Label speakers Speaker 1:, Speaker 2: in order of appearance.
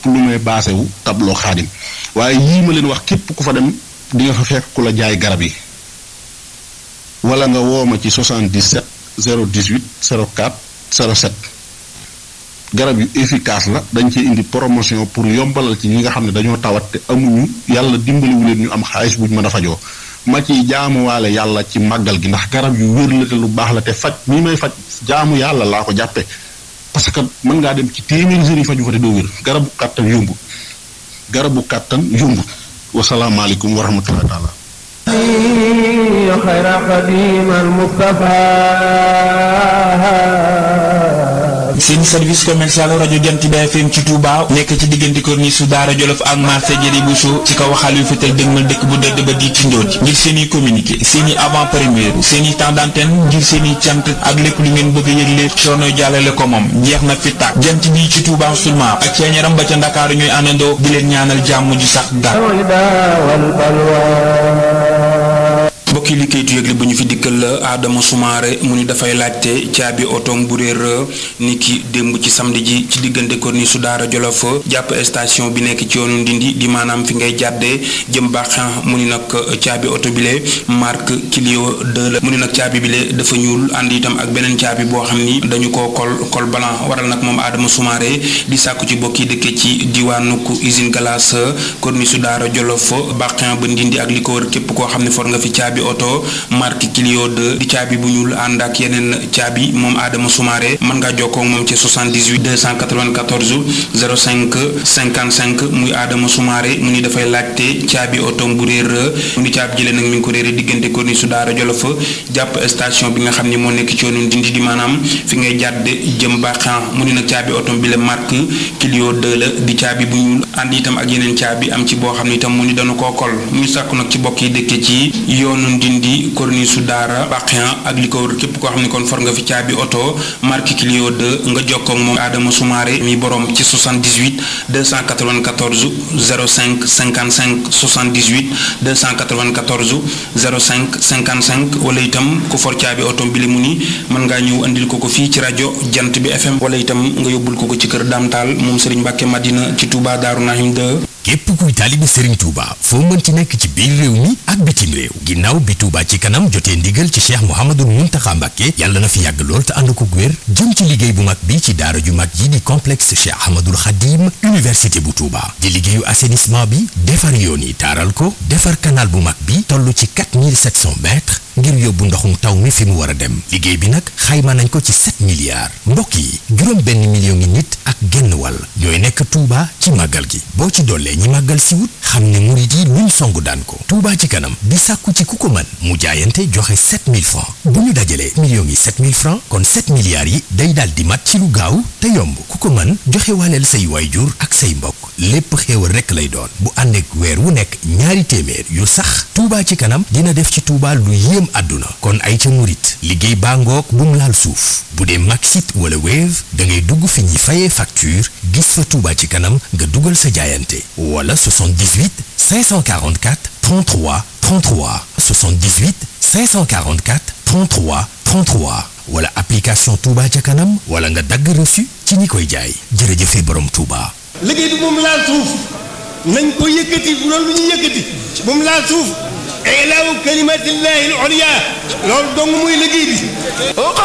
Speaker 1: lu may baase wu tableau xaadim waaye yii ma leen wax képp ku fa dem di nga fa fekk ku la jaay garab yi wala nga woo ma ci 77 018 04 07 garab yu efficace la dañ ci indi promotion pour yombalal ci ñi nga xam ne dañoo tawat te amuñu yàlla dimbaliwu leen ñu am xaalis buñ mën a fajoo ma ci jaamuwaale yàlla ci màggal gi ndax garab yu wér la te lu baax la te faj mii may faj jaamu yàlla laa ko jàppe parce que mën ngaa dem ci téeméeri sëriñ faju fa te doo wér garabu kàttan yombu garabu kàttan yombu wasalaamaaleykum wa rahmatullahi taala
Speaker 2: خير قديم المصطفى
Speaker 3: seen service commercial rajo Jant bi FM ci Touba nekk ci diggante corniche su Daara Jolof ak marché Jëri Bousso ci kaw waxal yu fetal dëgmal dëkk bu dëdd ba di Tindóoti ngir seen i communiqué seen i avant première seen i temps d'antenne ngir seen i cant ak lépp lu ngeen bëgg a yëgle coono jàllale ko moom jeex na fi tàkk jant bi ci Touba seulement ak ceeñaram ba ca Ndakaaru ñooy àndandoo di leen ñaanal jàmm ju sax dàkk mbokki li kayitu yëgle bu ñu fi dikkal la Adama Soumaré mu ni dafay laajte caabi otoom bu réer ni ki démb ci samedi ji ci diggante corniche su Daara Jolof jàpp station bi nekk ci yoonu Ndindi di maanaam fi ngay jàddee jëm baaxan mu ni nag caabi oto bile marque Clio 2 la mu ni nag caabi bile dafa ñuul ànd itam ak beneen caabi boo xam ni dañu ko kol col blanc waral nag moom Adama Soumaré di sàkku ci bokki dëkke ci diwaanu usine glace corniche su Daara Jolof baaxan ba Ndindi ak li ko wër képp koo xam ne for nga fi caabi oto marque Clio 2 di caabi bu ñuul ànd ak yeneen caabi moom Adama Soumaré mën ngaa jokkoo ak moom ci 78 294 05 55 muy Adama Soumaré mu ni dafay laajte caabi oto bu réer mu ni caabi jëlee nag mi ngi ko réere diggante corniche su Daara Jolof jàpp station bi nga xam ni moo nekk ci yoonu Ndindi di maanaam fi ngay jàdd jëm baaxan mu ni nag caabi oto bi la marque Clio 2 la di caabi bu ñuul ànd itam ak yeneen caabi am ci boo xam ni itam mu ni dana koo kol muy sàkku nag ci bokk yi dëkke ci yoonu Ndindi corniche su Daara Baxian ak li ko wër képp koo xam ne kon for nga fi caabi oto marque Clio 2 nga jokkoo ak moom Adama Soumaré mi borom ci 78 294 05 55 78 294 05 55 wala itam ku for caabi oto bi li mu ni mën ngaa ñëw andil ko ko fii ci rajo Jant bi FM wala itam nga yóbbul ko ko ci kër Damtaal moom Serigne Mbacke Madina ci Touba Darou Nahim 2.
Speaker 4: képp kuy taalibe Serigne Touba foo mën ci nekk ci biir réew mi ak bitim réew ginnaaw bi Touba ci kanam jotee ndigal ci Cheikh Mouhamadul Mountakha Mbacké yàlla na fi yàgg lool te ànd ko wér jëm ci liggéey bu mag bi ci daara ju mag yi di complexe Cheikh Ahmadul Khadim université bu Touba di liggéeyu assainissement bi defar yoon yi taaral ko defar canal bu mag bi toll ci 4700 mètres ngir yóbbu ndoxum taw mi fi mu war a dem liggéey bi nag xayma nañ ko ci 7 milliards mbokk yi juróom benn million ngi nit ak genn wàll ñooy nekk Touba ci màggal gi boo ci dollee ñi màggal si wut xam ne murit yi luñ songu daan ko Touba ci kanam di sàkku ci ku ko mën mu jaayante joxe 7000 francs bu ñu dajalee millions yi 7000 francs kon 7 milliards yi day daal di mat ci lu gaaw te yomb ku ko mën joxe waaleel say waayjur ak say mbokk lépp xéewal rekk lay doon bu ànd ak weer wu nekk ñaari téeméer yu sax Touba ci kanam dina def ci Touba lu yéem àdduna kon ay ca murit liggéey baa ngoog bu mu laal suuf bu dee Maxit wala Wave da ngay dugg fi ñuy fayee facture gis fa Touba ci kanam nga dugal sa jaayante wala 78 544 33 33 78 544 33 33 wala application Touba ca kanam wala nga dagg reçu ci ñi koy jaay jërëjëfe borom Touba.
Speaker 5: liggéey bi moom laal suuf nañ ko yëkkati loolu lu ñu yëkkati moom laal suuf ilaahu kalimatillahi al-ulya loolu dong muy liggéey bi